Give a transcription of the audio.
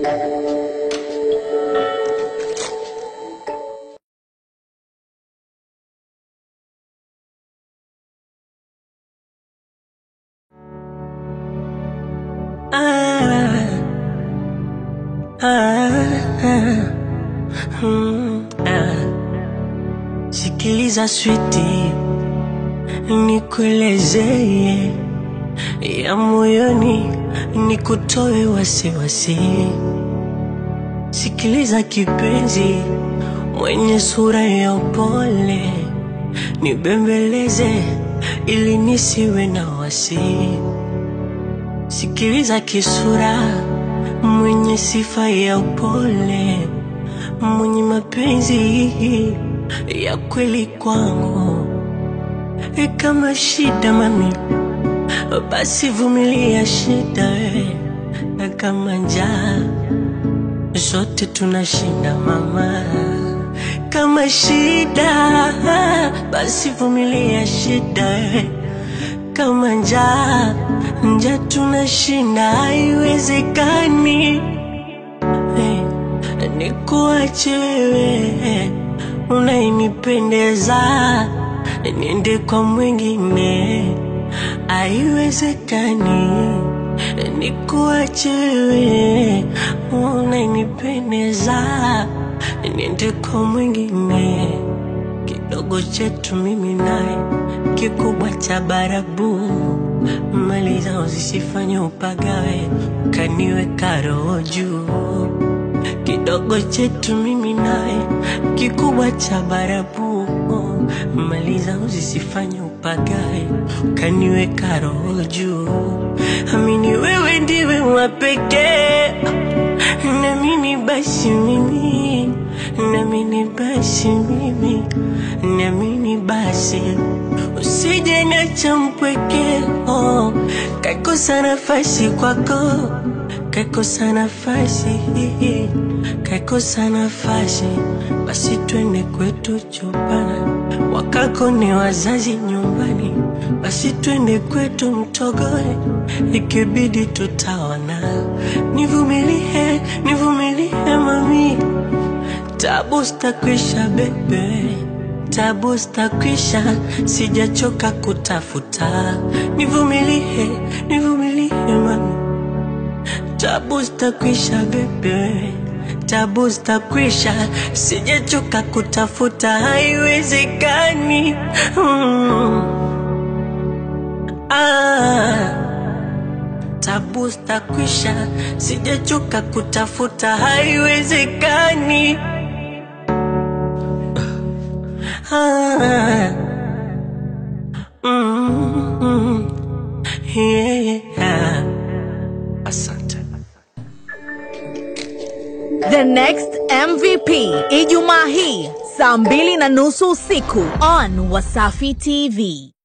Ah, ah, ah, mm, ah. Sikiliza switi, nikuelezee ya moyoni, nikutoe wasiwasi. Sikiliza kipenzi, mwenye sura ya upole, nibembeleze ili nisiwe na wasi. Sikiliza kisura, mwenye sifa ya upole, mwenye mapenzi ya kweli kwangu. E, kama shida mami, basi vumilia shida we, na kama njaa zote tunashinda mama. Kama shida, basi vumilia shida we kama njaa njaa tunashinda, haiwezekani hey, nikuache wewe unainipendeza niende kwa mwingine, haiwezekani nikuache wewe unainipendeza niende kwa mwingine kidogo chetu mimi naye, kikubwa cha barabu, mali zao zisifanye upagawe, kaniweka roho juu. Kidogo chetu mimi naye, kikubwa cha barabu, mali zao zisifanye upagawe, kaniweka roho juu. Amini wewe ndiwe wa pekee, na mimi basi mimi Namini basi mimi, namini basi usije niacha mpweke, oh, kakosa nafasi kwako, kakosa nafasi, kakosa nafasi, basi twende kwetu chumbani, wakako ni wazazi nyumbani, basi twende kwetu mtogoe, ikibidi tutaona. Nivumilie, nivumilie mami Tabu stakwisha bebe, tabu stakwisha, sijachoka kutafuta. Nivumilie, nivumilie mami, tabu stakwisha bebe, tabu stakwisha, sijachoka kutafuta, haiwezekani mm. ah. Tabu stakwisha, sijachoka kutafuta, haiwezekani Ah, mm, yeah. Asante. The Next MVP Ijumaa hii saa mbili na nusu usiku on Wasafi TV.